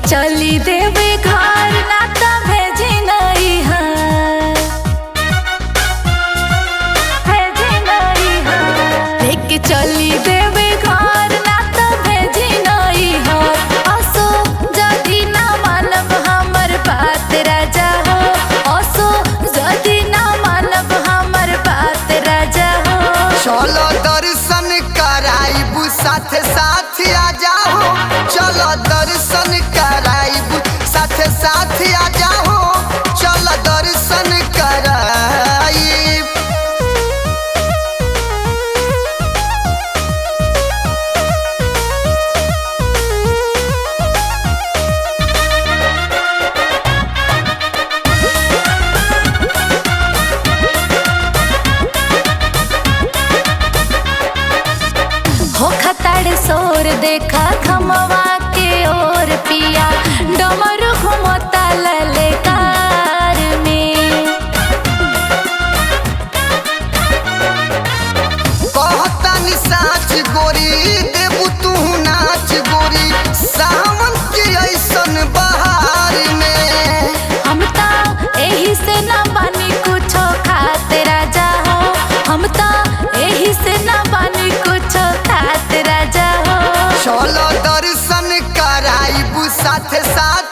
चली देवे घर ना त भेजी नहीं है भेजी नहीं है लेके चली देवे घर ना त भेजी नहीं है असो जदी ना मानब हमर बात राजा हो असो जदी ना मानब हमर बात राजा हो चलो दर्शन कराइबू साथ साथ आ जाओ चलो दर्शन कराइबू साथ साथ आ जाओ चलो दर्शन कराइब हो खताड़ सोर देखा खमवा के ओर पिया डमर घुमता ललकार में कहतानी साच गोरी देबू तू नाच गोरी सावन के ऐसन बहार में हम ता एही से ना बानी कुछो खाते राजा हो हम ता एही से ना बानी कुछो खाते राजा हो चलो दर्शन कराइबू साथ साथ